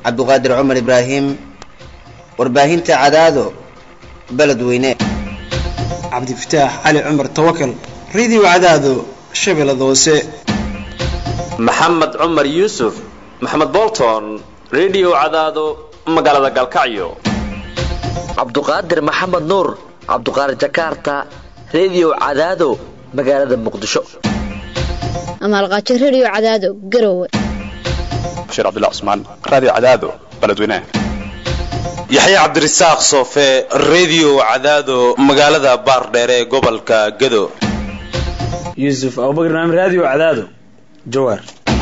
cabduqaadir cumar ibraahim warbaahinta cadaado beledweyne cabdifataax cali cumar tawakal radio cadaado shabeellada hoose maxamed cumar yuusuf maxamed bolton radio cadaado magaalada galkacyo cabduqaadir maxamed nuur cabduqaadir jakarta radio cadaado magaalada muqdisho amaalqaajo radio cadaado garowe bashiir cabdilla cusmaan radio cadaado beledweynaha yaxya cabdirasaaq soofe radio cadaado magaalada baardheere ee gobolka gado yuusuf abubakar maamid radio cadaado jawaar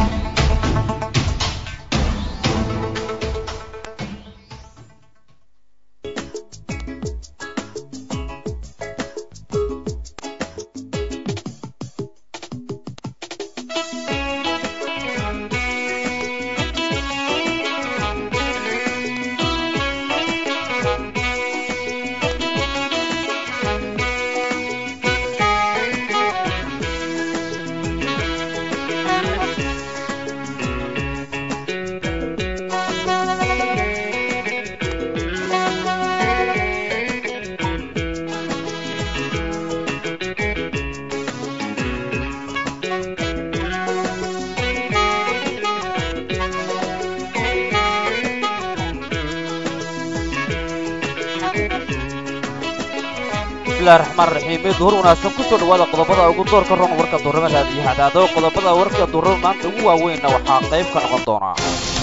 raxmaanraxiim duhur wanaagsan kusoo dhawaada qodobada ugu doorka ron warka duurnimada iyo hadaado qodobada warka duurnada maanta ugu waaweynna waxaa qayb ka noqon doonaa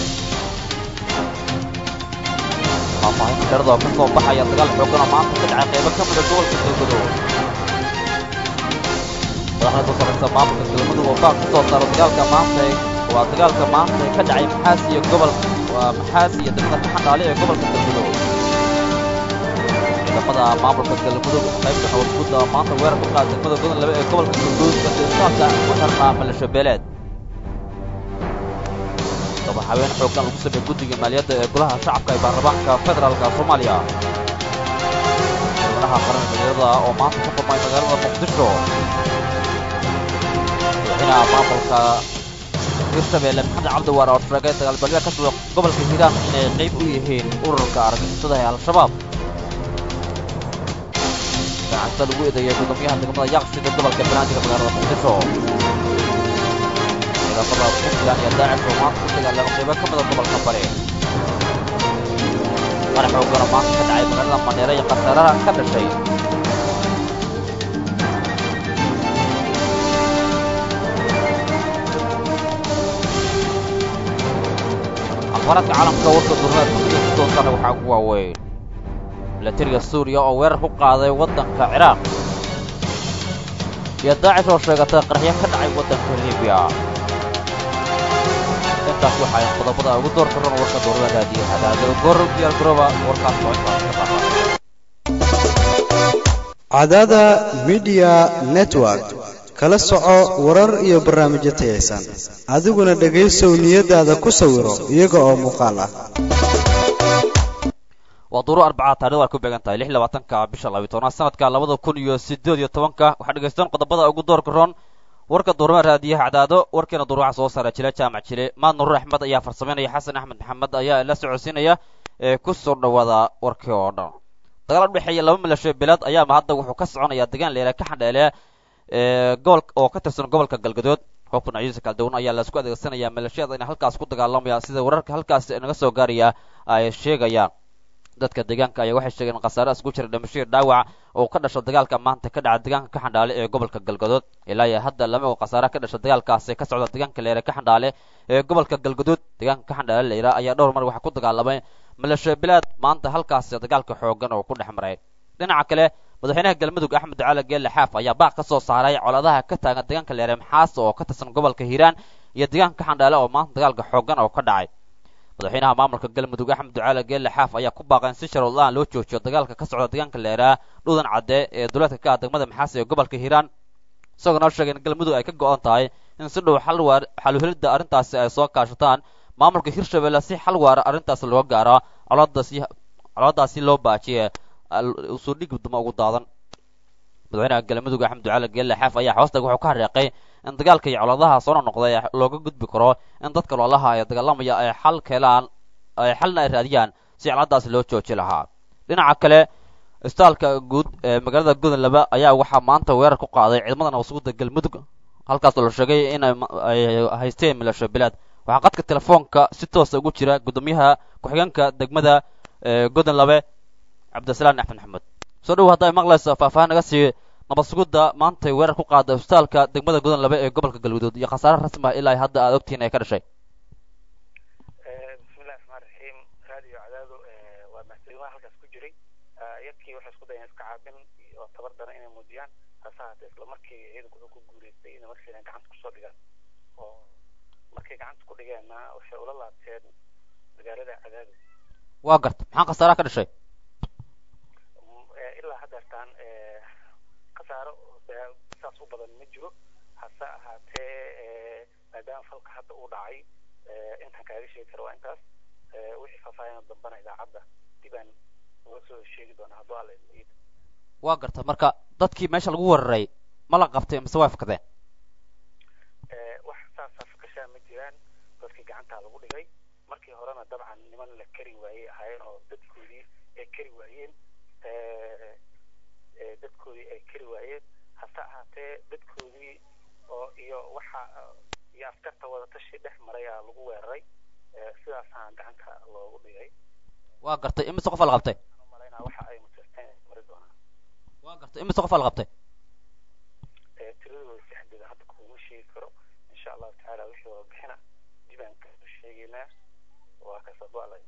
faahfaahin darada oo ka soo baxaya dagaal xoogana maanta ka dhacay qaybo ka mida gobolka galmudug madaxda ku saraysa maamulka galmudug oo baaq ka soo saaro dagaalka maanta waa dagaalka maanta ka dhacay maxaas iyo gobol waa maxaas iyo degmada ka xandhaale ee gobolka galmudug ciidamada maamulka galmudug qaybta nabadgudda maanta weerar ku qaada degmada godan laba ee gobolka galguud kadibsaabka ku xirnaa malasho beeleed daba haween xooggan lagu sameeyey guddiga maaliyadda ee golaha shacabka ee baarlamaanka federaalka soomaaliya madaxa qaran dhalinyarada oo maanta ka furmay magaalada muqdisho madaxweynaha maamulka hirshabeelle maxamed cabdiwaar oo sheegay dagaalbalya ka socda gobolka hiiraan inay qayb u yihiin ururka argagixisada ee al-shabaab gacanta lagu eedeeyay gudoomiyaha degmada yaqsida gobolka banaadir magaalada muqdisho ciidamada puntland iyo daacish oo maanta ku dagaalama qaybo ka mida gobolka bari qarax xoogana maanta ka dhacay magaalada maneere iyo khasaaraha ka dhashay akhbaaraadka caalamka warka durnaad kumida ku doonsana waxaa ugu waaweyn milatariga suuriya oo weerar ku qaaday waddanka ciraaq iyo daacish oo sheegatay qaraxyo ka dhacay waddanka libiya intaas waxay qodobada ugu doorka ron warka dowlada raadiyo hadaado gor diyaar garooba warkaas oo intaas ka baxa cadaada midiya network kala soco warar iyo barnaamijyo tayaysan adiguna dhegaysow niyadaada ku sawiro iyaga oo muuqaal ah waa duuro arbacaad taarikhda ay ku beegan tahay lix labaatanka bisha labiyi tobnaad sanadka labada kun iyo siddeed iyo tobanka waxaa dhegaystaan qodobada ugu doorka roon warka duurma raadiyaha cadaado warkeena duur waxaa soo saara jile jaamac jile maad nuruur axmed ayaa farsamaynaya xasan axmed maxamed ayaa la socodsiinaya ee ku soo dhawaada warkii oo dhan dagaal u dhexeeya laba milasho beelaad ayaama hadda wuxuu ka soconayaa degaan leela ka xandheele ee gobol oo ka tirsan gobolka galgadood xubka noocyadiisa kala duwan ayaa laisku adeegsanayaa malashiyada inay halkaas ku dagaalamayaan sida wararka halkaas naga soo gaaraya ay sheegayaan dadka deegaanka ayaa waxay sheegeen khasaare isku jira dhimasho iyo dhaawac oo ka dhasho dagaalka maanta ka dhaca deegaanka ka xandhaale ee gobolka galgadood ilaa iyo hadda lama og khasaare ka dhasha dagaalkaasi ka socda deegaanka leere ka xandhaale ee gobolka galgadood deegaanka ka xandhaale leera ayaa dhowr mar waxaa ku dagaalamay malasho bilaad maanta halkaasi dagaalka xoogan oo ku dhex maray dhinaca kale madaxweynaha galmudug axmed ducaale geelle xaaf ayaa baaq ka soo saaray colaadaha ka taagan deegaanka leere maxaas oo ka tirsan gobolka hiiraan iyo deegaanka ka xandhaale oo maanta dagaalka xoogan oo ka dhacay madaxweynaha maamulka galmudug axmed ducaale geelle xaaf ayaa ku baaqay in si sharoodla-aan loo joojiyo dagaalka ka socda deegaanka leeraa dhuudan cadde ee duleedka ka ah degmada maxaas ee gobolka hiiraan isagoo noo sheegay in galmudug ay ka go-an tahay in si dhow xal waar xaluhelidda arrintaasi ay soo kaashataan maamulka hirshabelle si xal waara arrintaas loo gaaro colaadaasi colaadaasi loo baajiye usoo dhig duma ugu daadan madaxweynaha galmudug axmed ducaale geelle xaaf ayaa hoosta wuxuu ka hareeqay in dagaalka iyo colaadaha soo noqnoqday looga gudbi karo in dadka loolaha ee dagaalamaya ay xal keelaan ay xalna ay raadiyaan si ciladaasi loo jooji lahaa dhinaca kale istaalka guud ee magaalada gudan laba ayaa waxaa maanta weerar ku qaaday ciidamada nabadsuguda galmudug halkaasoo la sheegay in ay haysteen milasho bilaad waxaa qadka telefoonka si toosa ugu jira guddoomiyaha ku-xigeenka degmada gudan labe cabdisalaan axmed maxamed soo dhow hadda ay maqlayso faahfaahin naga sii nabadsugudda maantay weerar ku qaada isbitaalka degmada gudan labe ee gobolka galguduud iyo khasaare rasmi ah ilaa hadda aad ogtihiin ay ka dhashay bismillahi raxmaan raxiim raadiyo cadaado waa mahadcelimaha halkaas ku jiray yakii waxay isku dayeen iska caabin oo tabar daran inay muujiyaan hase haatee isla markii ciidanku wuxuu ku guuleystay inay markiina gacanta kusoo dhigaan oo markay gacanta ku dhigeenna waxay ula laabteen magaalada cadaado waa garta maxaa khasaaraha ka dhashay ilaa haddeertaan khasaaro saas u badan ma jiro hase ahaatee maadaama falka hadda uu dhacay intaan kaaga sheegi karo waa intaas wixii faahfaahin dambana idaacadda dibaan uga soo sheegi doonaa hadduu alla idin waa garta marka dadkii meesha lagu weeraray ma la qabtay mise way fakadeen wax saasa fakashaa ma jiraan dadkii gacantaa lagu dhigay markii horena dabcan niman la kari waayey ahaayeen oo dadkoodii ay kari waayeen dadkoodii ay kari waayeen hase ahaatee dadkoodii oo iyo waxa iyo askarta wadatashi dhex marayaa lagu weeraray sidaasaan gacanta loogu dhigay waa gartay imise qofa la qabtay malaynaa waxa ay muteesteen mari doonaan waa gartay imise qofa la qabtay tiradooda saxdeeda hadda kuma sheegi karo insha allahu tacaala wixii warbixina dibaan ka sheegaynaa waa kasoo alla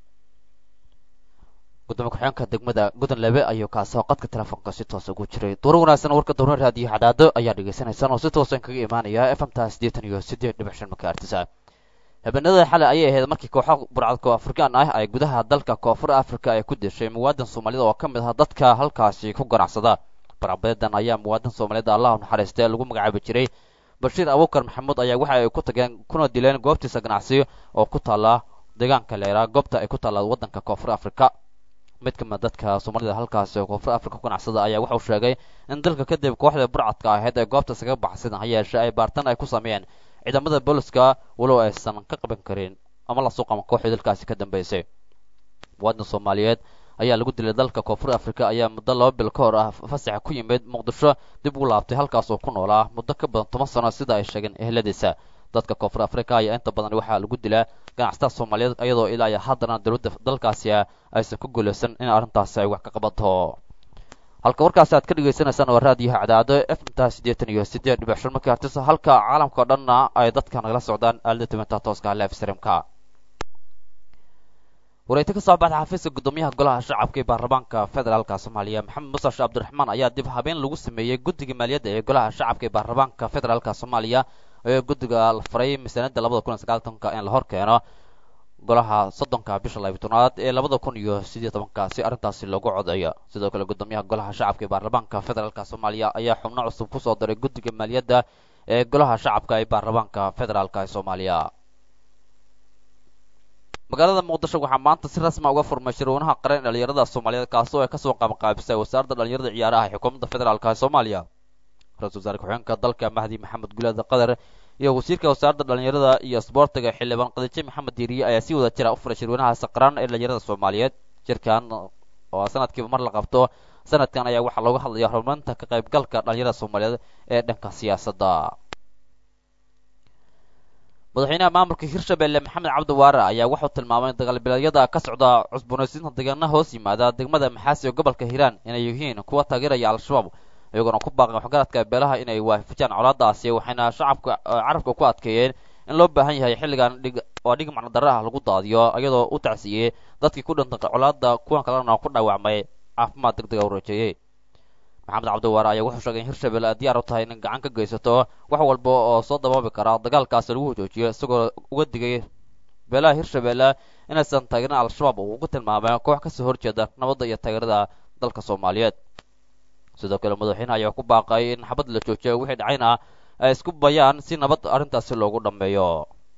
gudoomiye ku-xigeenka degmada gudan lebe ayuu kaasoo qadka telefoonka si toos ugu jiray duuro wanaagsan warka dowra raadiyo cadaado ayaa dhegaysanaysaan oo si toosan kaga imaanaya f m ta siddeetan iyo siddeed dhibic shan makaartisa habeenada xalay ayay ahayd markii kooxo burcadka afrikaan ah ay gudaha dalka koonfur africa ay ku deshay muwaadin soomaalida oo ka mid ah dadka halkaasi ku ganacsada barcabeedan ayaa muwaadin soomaalida allahu naxariistay lagu magacaabi jiray bashiir abuukar maxamuud ayaa waxa ay ku tageen kuna dileen goobtiisa ganacsi oo ku taalla deegaanka leeraa goobta ay ku taalla waddanka koonfur africa mid ka mid dadka soomaalida halkaasi oo koonfur africa ku ganacsada ayaa wuxuu sheegay in dalka kadib kooxda burcadka ahayd ee goobta isaga baxsan ha yeeshee ay baartan ay ku sameeyeen ciidamada booliska walow aysan ka qaban karin ama la suuqama kooxdii dalkaasi ka dambeysay muwaadin soomaaliyeed ayaa lagu dilay dalka koonfur africa ayaa muddo laba bil ka hor ah fasaxa ku yimid muqdisho dib ugu laabtay halkaas oo ku noolaa muddo ka badan toban sano sida ay sheegeen eheladiisa dadka koonfur africa ayaa inta badan waxaa lagu dilaa ganacsatada soomaaliyeed iyadoo ilaa iyo haddana dowladda dalkaasi aysan ku guulaysan in arrintaasi ay wax ka qabato halka warkaasi aad ka dhegaysanaysaan waa raadiyaha cadaado f m ta siddeetan iyo siddeed dhibic shan markii hartisa halka caalamka o dhanna ay dadka nagala socdaan aalada tibinta tooska live streamka wareyta ka soo baxda xafiiska guddoomiyaha golaha shacabka ee baarlamaanka federaalka soomaaliya maxamed muuse sheekh cabdiraxmaan ayaa dib habeen lagu sameeyey guddiga maaliyadda ee golaha shacabka ee baarlamaanka federaalka soomaaliya ee guddiga la faray miisaaniyadda labada kun iyo sagaaltanka in la hor keeno golaha soddonka bisha labiyi tobnaad ee labada kun iyo sideed tobanka si arrintaasi loogu codeeyo sidoo kale guddoomiyaha golaha shacabka ee baarlamaanka federaalka soomaaliya ayaa xubno cusub kusoo diray guddiga maaliyadda ee golaha shacabka ee baarlamaanka federaalka ee soomaaliya magaalada muqdisho waxaa maanta si rasma uga furmay shirweynaha qaran ee dhalinyarada soomaaliyeed kaasoo ay kasoo qabanqaabisay wasaaradda dhalinyarada ciyaaraha ee xukuumadda federaalka ee soomaaliya ra-isul wasaare ku-xigeenka dalka mahdi maxamed gulaada qatar iyo wasiirka wasaaradda dhalinyarada iyo isboortiga xildhibaan qadiijo maxamed diiriye ayaa si wada jira u furay shirweynahaasi qaran ee dhalinyarada soomaaliyeed shirkan oo sanadkiiba mar la qabto sanadkan ayaa waxaa looga hadlaya horumarinta ka qaybgalka dhalinyarada soomaaliyeed ee dhanka siyaasadda madaxweynaha maamulka hirshabelle maxamed cabdi waare ayaa wuxuu tilmaamay dagaalbileedyada ka socda cusboonaysiinta deegaana hoos yimaada degmada maxaasi ee gobolka hiiraan inay yihiin kuwa taageeraya al-shabaab iyagoona ku baaqan waxgaradka beelaha inay waafajaan colaadaasi waxayna shacabka carabka ku adkeeyeen in loo baahan yahay xilligan dhig oo dhig macnodaro ah lagu daadiyo iyadoo u tacsiiyey dadkii ku dhintay colaada kuwan kalena ku dhaawacmay caafimaad deg dega u rajeeyey maxamed cabdiwaare ayaa wuxuu sheegay in hirshabelle ay diyaar u tahay in gacan ka geysato wax walba oo soo dabaabi kara dagaalkaasi lagu hojoojiyo isagoo uga digay beelaha hirshabelle inaysan taageerin al-shabaab uu ugu tilmaamay koox kasoo horjeeda nabadda iyo taageerada dalka soomaaliyeed sidoo kale madaxweyne ayaa ku baaqay in xabad la joojiyo wixii dhacayna ay isku bayaan si nabad arrintaasi loogu dhammeeyo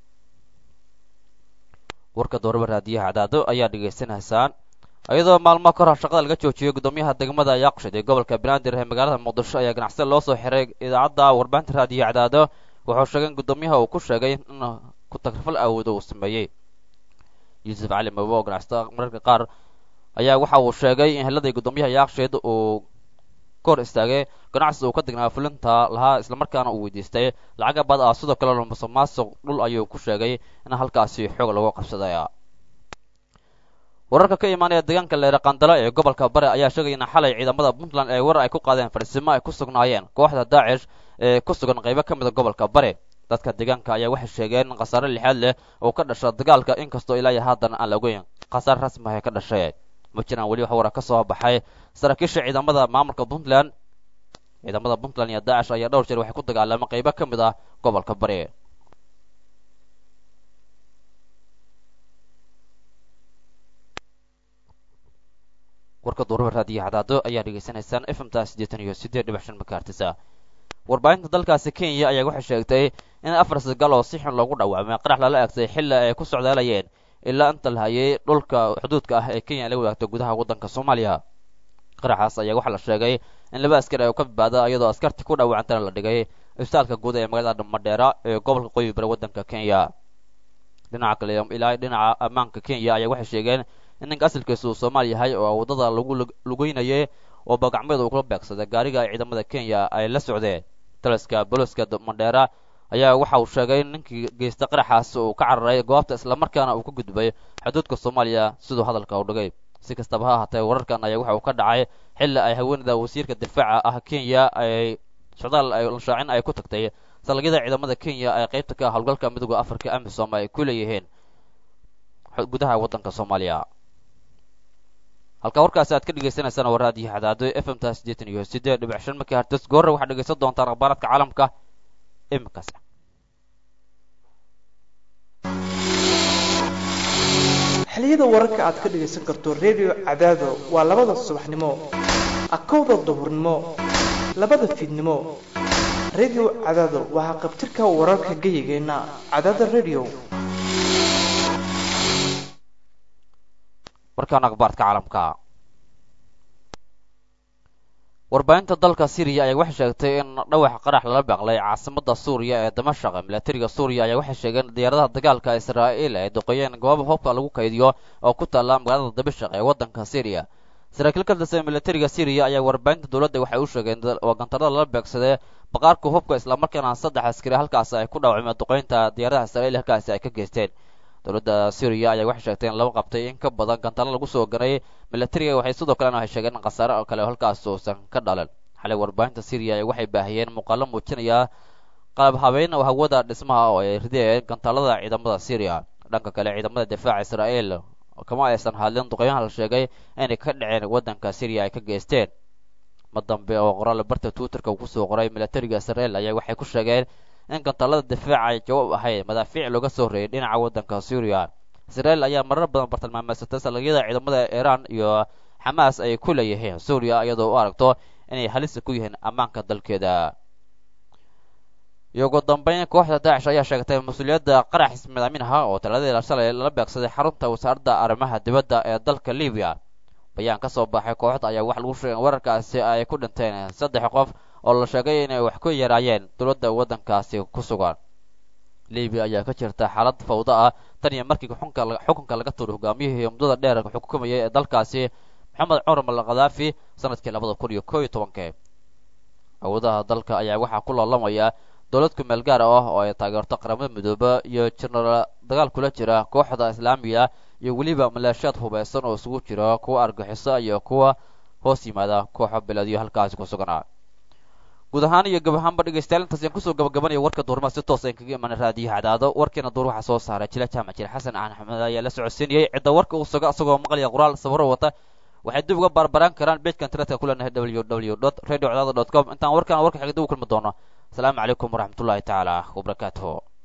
warka dooraba raadiyaha cadaado ayaa dhegaysanaysaan iyadoo maalmo ka hor shaqada laga joojiyey guddoomiyaha degmada yaaqshid ee gobolka banaadir ee magaalada muqdisho ayaa ganacsada loo soo xiray idaacadda warbaahinta raadiyo cadaado wuxuu sheegay in guddoomiyaha uu ku sheegay in ku tagrifal awoodo uu sameeyey yuusuf cali mawe oo ganacsata mararka qaar ayaa waxa uu sheegay in heladii guddoomiyaha yaaksheed uu ka hor istaagay ganacsi uu ka degnaa fulinta lahaa islamarkaana uu weydiistay lacaga bad ah sidoo kale musuq maasuq dhul ayuu ku sheegay in halkaasi xoog lagu qabsaday wararka ka imaanaya deegaanka leere qandalo ee gobolka bare ayaa sheegaya in xalay ciidamada puntland ee warar ay ku qaadeen fadhisimo ay ku sugnaayeen kooxda daacish ee ku sugan qaybo ka mida gobolka bare dadka deegaanka ayaa waxay sheegeen in khasaare lixaad leh oo ka dhasha dagaalka inkastoo ilaa iyo haatan aan la ogeyn khasaare rasmi ah ee ka dhashay ma jiraan weli wax wara ka soo baxay saraakiisha ciidamada maamulka puntland ciidamada puntland iyo daacish ayaa dhowr jeer waxay ku dagaalamay qaybo ka mid ah gobolka bare warka duuraba raadiyo cadaado ayaa dhegaysanaysaan fmta siddeetan iyo siddeed dhibac shan makaartisa warbaahinta dalkaasi kenya ayaa waxay sheegtay in afar sagaal oo si xun loogu dhawaamay qarax lala eegtay xilli ay ku socdaalayeen ilaa inta la hayay dhulka xuduudka ah ee kenya la wadaagto gudaha waddanka soomaaliya qaraxaas ayaa waxaa la sheegay in laba askar ay ka badbaada iyadoo askartii ku dhaawacantana la dhigay isbitaalka guud ee magaalada madheera ee gobolka qoyi bare waddanka kenya dhinaca kale ilaa dhinaca ammaanka kenya ayaa waxay sheegeen in ninka asalkiisa uu soomaali yahay oo waddada lagu lugeynayay oo bagacmeed uu kula beegsaday gaariga ay ciidamada kenya ay la socdeen taliska booliska madheera ayaa waxa uu sheegay in ninkii geysta qaraxaas uu ka cararay goobta islamarkaana uu ka gudbay xuduudka soomaaliya siduu hadalka u dhigay si kastaba ha ahaatee wararkan ayaa waxa uu ka dhacay xilli ay haweenida wasiirka difaaca ah kenya ay socdaal ay shaacin ay ku tagtay salagyada ciidamada kenya ee qaybta ka howlgalka midooda afrika amisom ay ku leeyihiin gudaha waddanka soomaaliya halkaa warkaasi aad ka dhegaysanaysaana waa raadiyo cadaado f m ta siddeetan iyo siddeed dhibic shan markii hartis goorre waxaad dhegaysan doontaan akhbaaradka caalamka iminkaas xiliyada wararka aad ka dhegaysan karto redio cadaado waa labada subaxnimo akowda duhurnimo labada fiidnimo redio cadaado waxaa qabtirka wararka geyigeenna cadaada redio warkaan akhbaarka caalamka warbaahinta dalka syriya ayaa waxay sheegtay in dhawax qarax lala beeqlay caasimada suuriya ee damashaq milatariga suuriya ayaa waxay sheegeen diyaaradaha dagaalka israa'iil ay duqeeyeen gooba hubka lagu kaydiyo oo ku taalla magaalada damashaq ee waddanka syriya saraakiil ka tirsan milatariga syriya ayaa warbaahinta dowladda waxay u sheegeen oo gantarada lala beegsaday baqaarka hubka islamarkaana saddex askari halkaasi ay ku dhaawacmeen duqeynta diyaaradaha israa'iil halkaasi ay ka geysteen dowladda syriya ayaa waxay sheegtay in laba qabtay in ka badan gantaalo lagu soo ganay milatariga waxay sidoo kalena waxay sheegeen in khasaare oo kale halkaas uusan ka dhalan xalay warbaahinta syriya waxay baahiyeen muuqaalo muujinaya qalab habeyn oo hawada dhismaha oo ay ridayeen gantaalada ciidamada syriya dhanka kale ciidamada difaaca israa'iil kama aysan hadlin duqeymaha la sheegay inay ka dhaceen waddanka syriya ay ka geysteen ma dambe oo qoraal barta twitterka uu kusoo qoray milatariga israa'iil ayaa waxay ku sheegeen in gantaalada difaaca ay jawaab ahayd madaafiic looga soo reeyay dhinaca waddanka suuriya israa'iil ayaa marar badan bartilmaameysatay salagyada ciidamada iiraan iyo xamaas ay ku leeyihiin suuriya iyadoo u aragto inay halisa ku yihiin ammaanka dalkeeda iyo ugu dambeyn kooxda daacish ayaa sheegtay mas-uuliyadda qarax ismidaamin aha oo talaadii shalay lala beegsaday xarunta wasaaradda arrimaha dibadda ee dalka libiya bayaan ka soo baxay kooxda ayaa wax lagu sheegay in wararkaasi ay ku dhinteen saddex qof oo la sheegay inay wax ku yaraayeen dowladda waddankaasi ku sugan libiya ayaa ka jirta xaalad fawdo ah tan iyo markii xukunka xukunka laga tuuray hogaamiyihii muddada dheer xukumayay ee dalkaasi maxamed cumar mal khadaafi sanadkii labada kun iyo koo iyo tobankii awoodaha dalka ayaa waxaa ku loolamaya dowlad kumeel gaar ah oo ay taageerto qaramada midoobe iyo jenaraal dagaal kula jira kooxda islaamiga iyo weliba maleeshiyaad hubaysan oo isugu jira kuwa argaxiso iyo kuwa hoos yimaada kooxo beledyo halkaasi ku suganaa guud ahaan iyo gab ahaanba dhegaystayaal intaas ayaan kusoo gabagabanaya warka duurmaa si toos aan kaga imaanay raadiyaha cadaado warkiina duur waxaa soo saaray jila jaamac jile xasan axmed ayaa la socodsiinayay cidda warka uu suga isagoo maqlaya qoraal sawiro wata waxay dib uga baarbaraan karaan bejka internetka ku leenahay w w dot radio cadaado dot com intaan warkaan warka xigda u kulmi doono asalaamu calaykum waraxmatullaahi tacaala wabarakaatuhu